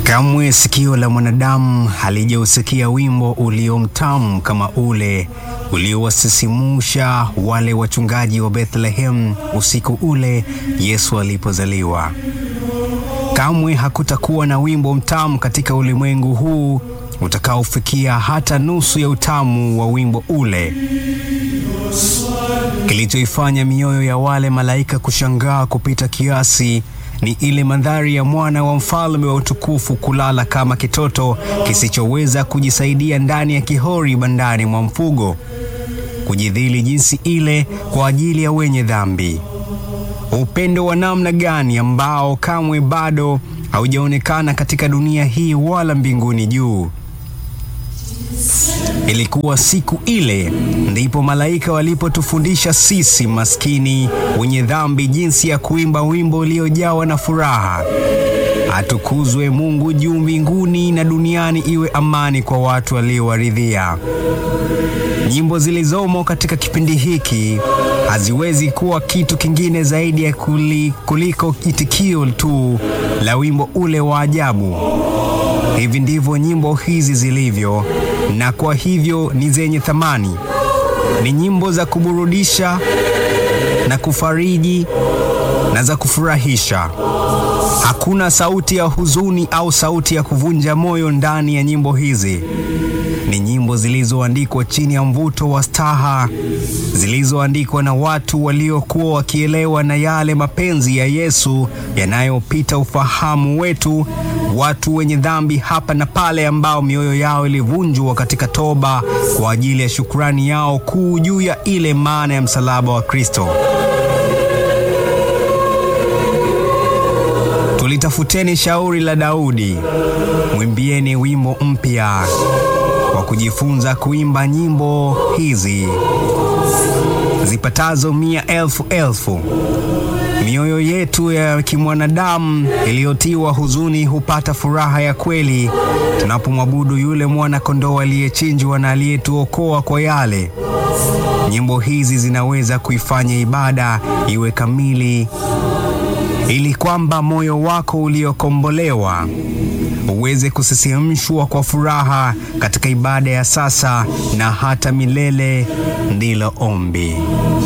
Kamwe sikio la mwanadamu halijausikia wimbo uliomtamu kama ule uliowasisimsha wale wachungaji wa Bethlehem usiku ule Yesu alipozaliwa. Kamwe hakutakuwa na wimbo mtamu katika ulimwengu huu utakaofikia hata nusu ya utamu wa wimbo ule. Kilichoifanya mioyo ya wale malaika kushangaa kupita kiasi ni ile mandhari ya mwana wa mfalme wa utukufu kulala kama kitoto kisichoweza kujisaidia ndani ya kihori bandani mwa mfugo, kujidhili jinsi ile kwa ajili ya wenye dhambi. Upendo wa namna gani ambao kamwe bado haujaonekana katika dunia hii wala mbinguni juu. Ilikuwa siku ile ndipo malaika walipotufundisha sisi maskini wenye dhambi jinsi ya kuimba wimbo uliojawa na furaha. Atukuzwe Mungu juu mbinguni na duniani iwe amani kwa watu waliowaridhia. Nyimbo zilizomo katika kipindi hiki haziwezi kuwa kitu kingine zaidi ya kuli, kuliko itikio tu la wimbo ule wa ajabu. Hivi ndivyo nyimbo hizi zilivyo, na kwa hivyo ni zenye thamani. Ni nyimbo za kuburudisha na kufariji na za kufurahisha. Hakuna sauti ya huzuni au sauti ya kuvunja moyo ndani ya nyimbo hizi. Ni nyimbo zilizoandikwa chini ya mvuto wa staha, zilizoandikwa na watu waliokuwa wakielewa na yale mapenzi ya Yesu yanayopita ufahamu wetu, watu wenye dhambi hapa na pale, ambao mioyo yao ilivunjwa katika toba kwa ajili ya shukrani yao kuu juu ya ile maana ya msalaba wa Kristo. Tulitafuteni shauri la Daudi, mwimbieni wimbo mpya wa kujifunza kuimba nyimbo hizi zipatazo mia elfu elfu. Mioyo yetu ya kimwanadamu iliyotiwa huzuni hupata furaha ya kweli tunapomwabudu yule mwana kondoo aliyechinjwa na aliyetuokoa kwa yale. Nyimbo hizi zinaweza kuifanya ibada iwe kamili ili kwamba moyo wako uliokombolewa uweze kusisimshwa kwa furaha katika ibada ya sasa na hata milele. Ndilo ombi.